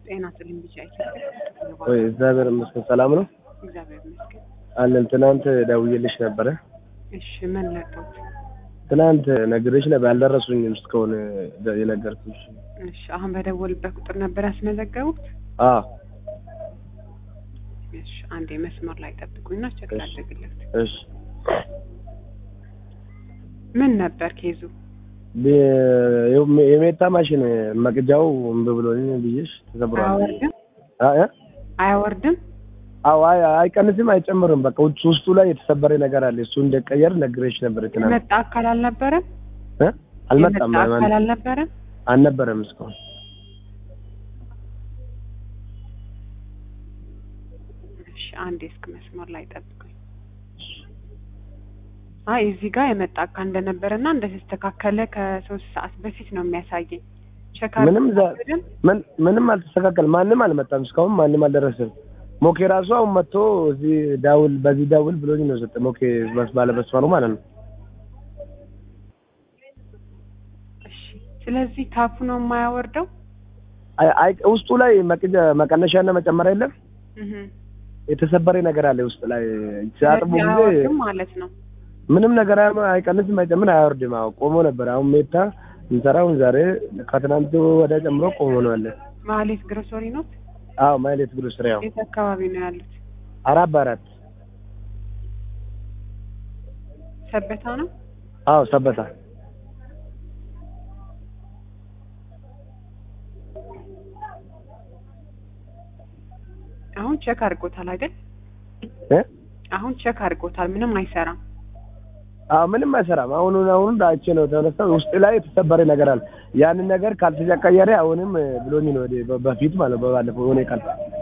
ጤና ይስጥልኝ ብቻ አይችልም። ወይ እግዚአብሔር ይመስገን ሰላም ነው እግዚአብሔር ይመስገን። አለን። ትናንት ደውዬልሽ ነበረ። እሺ ምን ለቀውት? ትናንት ነግሬሽ ነበር አልደረሱኝም እስካሁን ደ- የነገርኩሽ። እሺ አሁን በደወልበት ቁጥር ነበር ያስመዘገቡት? አዎ እሺ አንዴ መስመር ላይ ጠብቁኝና ቸክ እሺ። ላድርግለት። እሺ ምን ነበር ኬዙ? ብ- የሜታ ማሽን መቅጃው እምቢ ብሎኝ ብዬሽ ተሰብሯል። አያወርድም አ- እ? አያወርድም? አዎ አይ አይቀንስም አይጨምርም። በቃ ውጭ ውስጡ ላይ የተሰበረ ነገር አለ። እሱ እንደቀየር ነግሬሽ ነበር ትናንት። የመጣ አካል አልነበረም? እ? አልመጣም የመጣ አካል አልነበረም? አልነበረም እስካሁን። እሺ አንዴ እስክ መስመር ላይ ጠብቁኝ። አይ እዚህ ጋር የመጣ አካል እንደነበረና እንደተስተካከለ ከሶስት ሰዓት በፊት ነው የሚያሳየኝ። ቸክ ምንም ዘ- አድርገን ምን ምንም አልተስተካከል ማንም አልመጣም እስካሁን ማንም አልደረሰም። ሞኬ ራሱ አሁን መጥቶ እዚህ ዳውል በዚህ ዳውል ብሎኝ ነው ሰጠ ሞኬ በስ ባለ መስመሩ ማለት ነው። እሺ ስለዚህ ታፑ ነው የማያወርደው? አይ አይ ውስጡ ላይ መቅጃ መቀነሻና መጨመሪያ የለም እህ የተሰበረ ነገር አለ ውስጥ ላይ ሲያጥቡ ስለዚህ ጊዜ አያወርድም ማለት ነው። ምንም ነገር አይ- አይቀንስም አይጨምር አያወርድም። አዎ ቆሞ ነበር። አሁን ሜታ እንሰራውን ዛሬ ከትናንቱ ወደ ጨምሮ ቆሞ ነው ያለ። ማህሌት ግሮሰሪ ነው? አዎ ማይሌት ብሎ ስራ ያው የት አካባቢ ነው ያሉት? አራት በአራት ሰበታ ነው? አዎ ሰበታ አሁን ቼክ አድርጎታል አይደል? እ አሁን ቼክ አድርጎታል። ምንም አይሰራም። አዎ ምንም አይሰራም። አሁኑን አሁን ዳቼ ነው ተነሳው ውስጥ ላይ የተሰበረ ነገር አለ። ያንን ነገር ካልተቀየረ አሁንም ብሎኝ ነው ወደ በ- በፊት ማለት በባለፈው የሆነ ቀን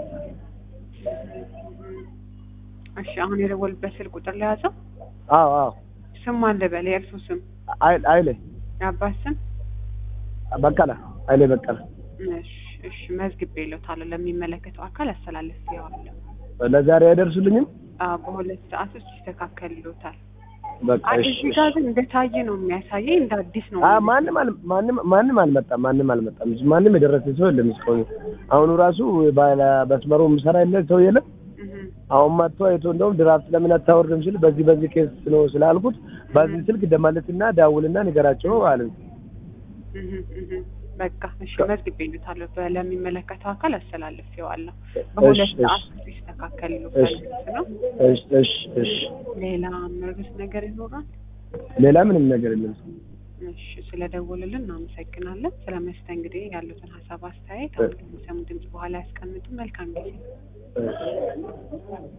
እሺ አሁን የደወልበት ስልክ ቁጥር ላይ ያዘው። አዎ አዎ ስም አለ በለ የእርሱ ስም አይ አይለ የአባት ስም በቀለ አይለ በቀለ እሺ እሺ መዝግቤ እልዎታለሁ ለሚመለከተው አካል አስተላልፌዋለሁ። ለዛሬ አይደርሱልኝም። አዎ በሁለት ሰዓት ውስጥ ይስተካከልልዎታል። በቃ አይ እሺ እዚህ ጋር ግን እንደታየ ነው የሚያሳየኝ እንደ አዲስ ነው። አ ማንም አል- ማንም ማንም አልመጣም። ማንም አልመጣም። ማንም የደረሰ ሰው የለም እስካሁን። አሁኑ ራሱ ባለ መስመሩ ምሰራ የለ ሰው የለም። እህ አሁን መጥቶ አይቶ እንደውም ድራፍት ለምን አታወርድም ሲል በዚህ በዚህ ኬስ ነው ስላልኩት በዚህ ስልክ ደማለትና ዳውልና ንገራቸው አለኝ። እህ እህ በቃ እሺ መዝግቤ እልዎታለሁ በ- ለሚመለከተው አካል አስተላልፌዋለሁ። በሁለት እሺ፣ ሰዓት እሺ። ውስጥ ይስተካከልልዎታል እሺ። ነው። እሺ እሺ እሺ። ሌላ ምርስ ነገር ይኖራል? ሌላ ምንም ነገር የለም። እሺ ስለደወሉልን እናመሰግናለን። ስለ መስተንግዶ ያሉትን ሀሳብ አስተያየት አሁን ከሚሰሙ ድምጽ በኋላ ያስቀምጡ። መልካም ጊዜ። እሺ።